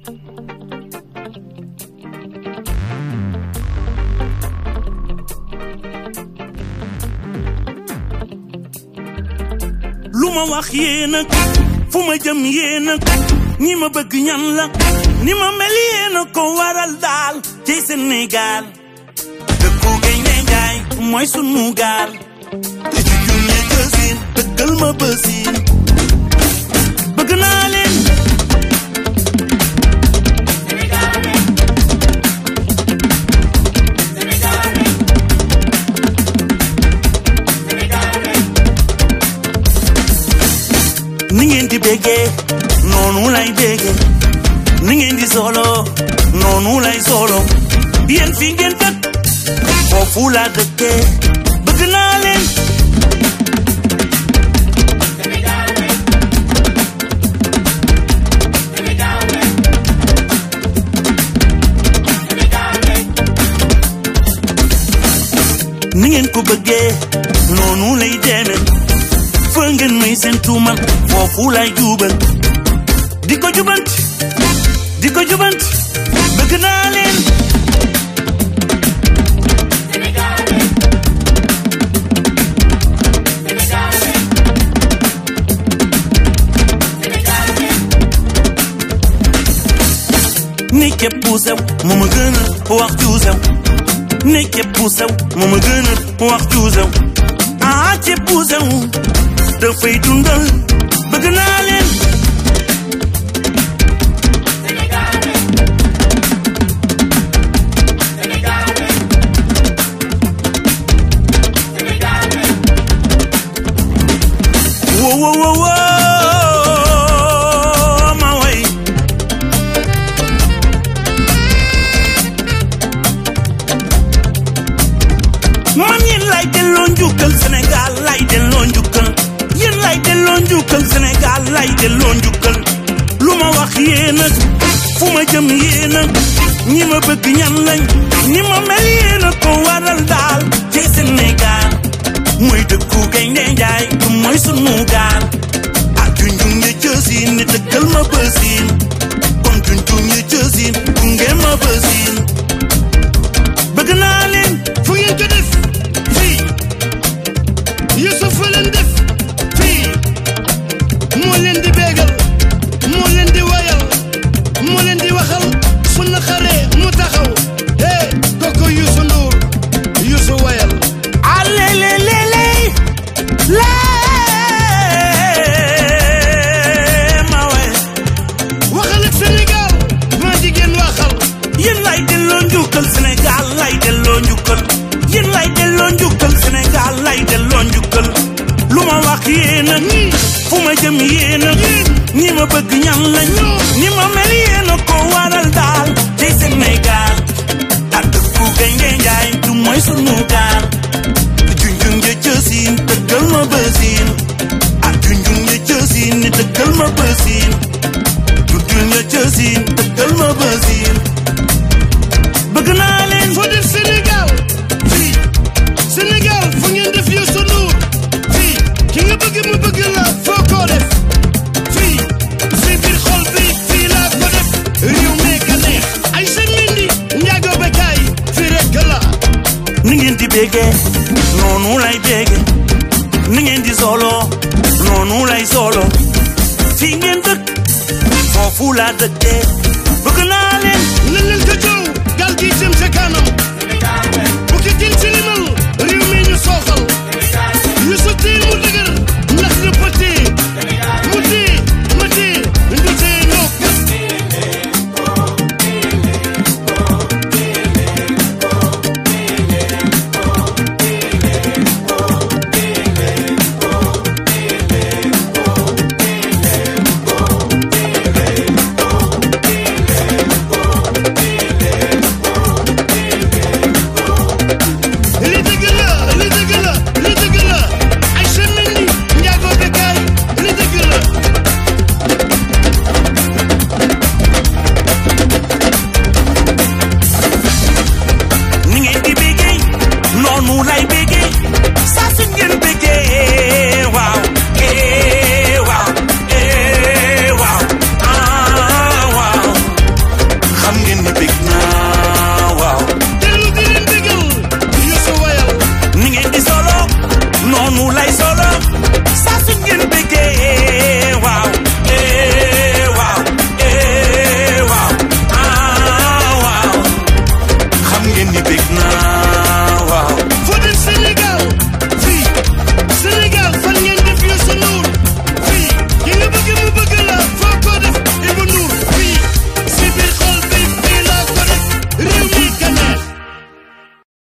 lu ma wax yéen ak fu ma jëm yéen ak ñi ma bëgg ñan la ni ma mel yéen a ko waral daal ci Sénégal dëkku gaynde njaay mooy sunu gaal li ci junne gësin dëggal ma bësin bëgg naa leen ni ngeen di béggee noonu lay béggee ni ngeen di solo noonu lay solo yéen fi ngeen dëkk foofu laa dëkkee bëgg naa leen ni ngeen ko bëggee noonu lay deme fa ngeen may seen tuumal foofu lay jubal di ko jubant di ko jubant bëgg naa leen ni képp ku sew mu ma gën a wax ju sew ni képp ku sew mu ma gën a wax ju sew ah képp ku sew dafay dundal bëgg naa leen wo wo wo wo ma way man yéen lay delloo njukkal Sénégal lay delloo njukkal yéen lay delloo njukkal Sénégal lay delloo njukkal lu ma wax yéen a fu ma jëm yéen a ñi ma bëgg ñan lañ ñi ma mel yéen a ko waral daal ci Sénégal mooy dëkku gaynde njaay du mooy sunu gaal ak junjun ya jësin ni dëggal ma bësin kon junjun ya jësin gunge ma bësin bëgg naa leen fu ngeen ko def fii Youssouf fa leen def fii moo leen di béegal moo leen di wayal moo leen di waxal su naqaree mu taxaw eh kooku Youssou Ndour Youssou wayal alelelele lee ma we waxal ak Sénégal maa jigéen waxal yéen lay delloo njukkal Sénégal lay delloo njukkal yéen lay delloo njukkal Sénégal lay delloo njukkal lu ma wax yéen a fu ma jëm yéen a ñi ma bëgg ñan lañ ñi ma mel yéen a ko waral daal ci Sénégal ak dëkku gaynde njaay du mooy sunu gaal junjun ja jësin dëggal ma bësin ak junjun ja jësin ni dëggal ma bësin junjun ja jësin dëggal ma bësin bëgg naa leen foo def Sénégal fii Sénégal fu ngeen def Youssou Ndour fii ki nga bëgg mu bëgg la foo ko def fii si biir xol bi fii laa ko def réew mee ka neex ay sa mindi njaago bekaay fii rek la ni ngeen di béggee noonu lay béggee ni ngeen di solo noonu lay solo fii ngeen dëkk foofu laa dëkkee bëgg naa leen nañ leen ko jow gal gi jëm sa kanam